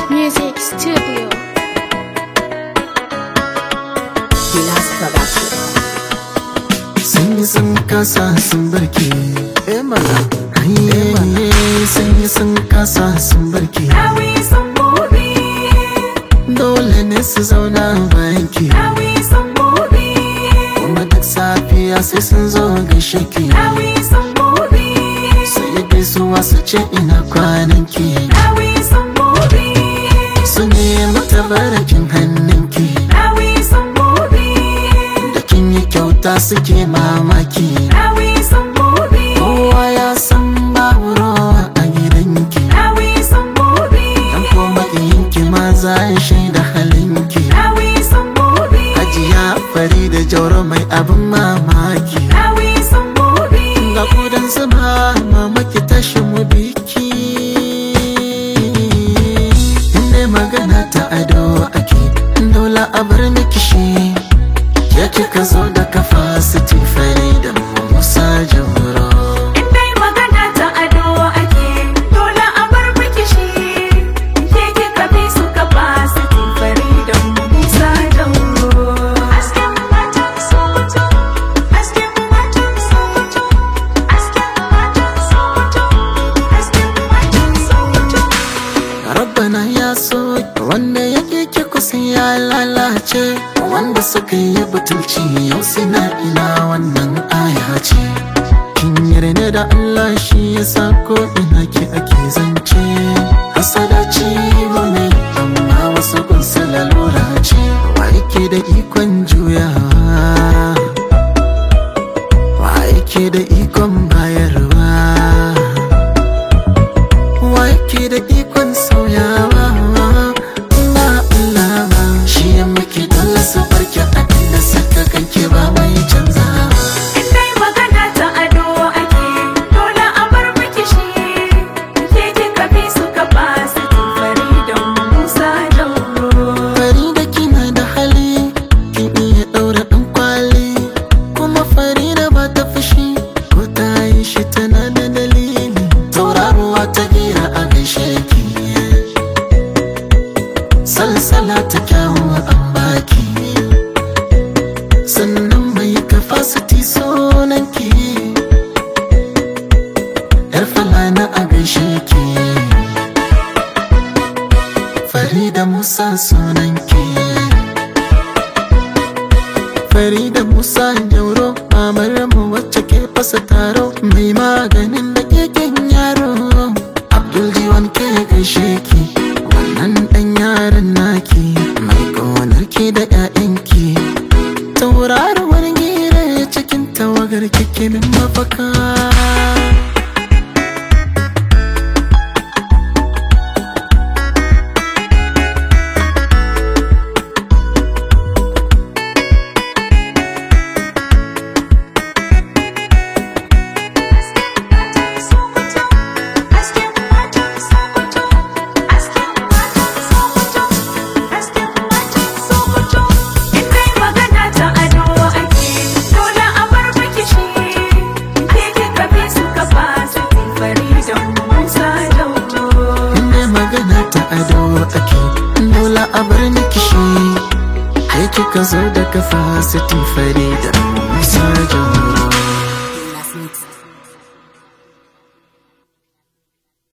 Music Studio. Gilas Production. sun yi sun kasa sun barke eh mana Ayye, sun yi sun kasa sun barke Dawi sun buɗe, dole ne su zauna bayan ki dawi sun buɗe, kuma duk safiya sai sun zo gaishe ki dawi sun buɗe, sai ya gaisuwa su ce ina kwanan ki dawi sun buɗe, su nemi tabarakin hannun ki dawi sun buɗe, da kin yi kyauta suke mamaki dawi sun buɗe, kowa ya san babu rawa a gidanki dawi sun buɗe, dan kuma ki ma za ya shaida halinki dawi sun buɗe, Hajiya fari da jauro mai abin mamaki dawi sun buɗe, Ga kudan zuma mama ki tashi mu biki Inda magana ta ado ake Dole a bar miki shi Ya kika zo da capacity fari da Musa Jauro in dai magana ta ado ake, dole a bar miki shi. Ke kika fi su capacity, Faridan Musa Dauro. Hasken matan Sokoto, hasken matan Sokoto, hasken matan Sokoto, hasken matan Sokoto. Rabbana ya so wanda yake ki kusa ya lalace Wanda suka yi butulci yau suna ina wannan aya ce Kin yarda da Allah shi ya sa ko ina ki ake zance Hasada ce ne amma wasu kun lalura ce Wa yake da ikon juyawa Wa yake da ikon bayarwa Wa yake da ikon sauyawa ba Allah ba shi ya miki dole su barki abin da suka kanki ba mai canzawa In dai magana ta ado ake, dole a bar miki shi. Ke kika fi su capacity, Faridan Musa Dauro. fari da kina da hali kin iya ɗaura ɗan kwali kuma fari da ba ta fushi ko ta yi shi tana da dalili tauraruwa ta gira a gaishe ki salsala ta kyawu an baki sannan mai capacity sunan ki yar falana a gaishe ki Farida Musa sunanki Farida Musa Jauro Mamar mu wacce ke fasa taro Mai maganin da keken yaro Abdul Jiwan ke gaishe ki Wannan dan yaron naki Mai gonar ki da ƴaƴanki Tauraruwar gira cikin tawagar kike min mafaka Hasken matan Sokoto, hasken matan Sokoto, hasken matan Sokoto. In dai magana ta ado ake, dole a bar miki shi. Ke kika fi su capacity, Faridan Musa Dauro. Inda magana ta ado ake Dole a bar miki shi Kai kika zo da capacity fari da Musa Jauro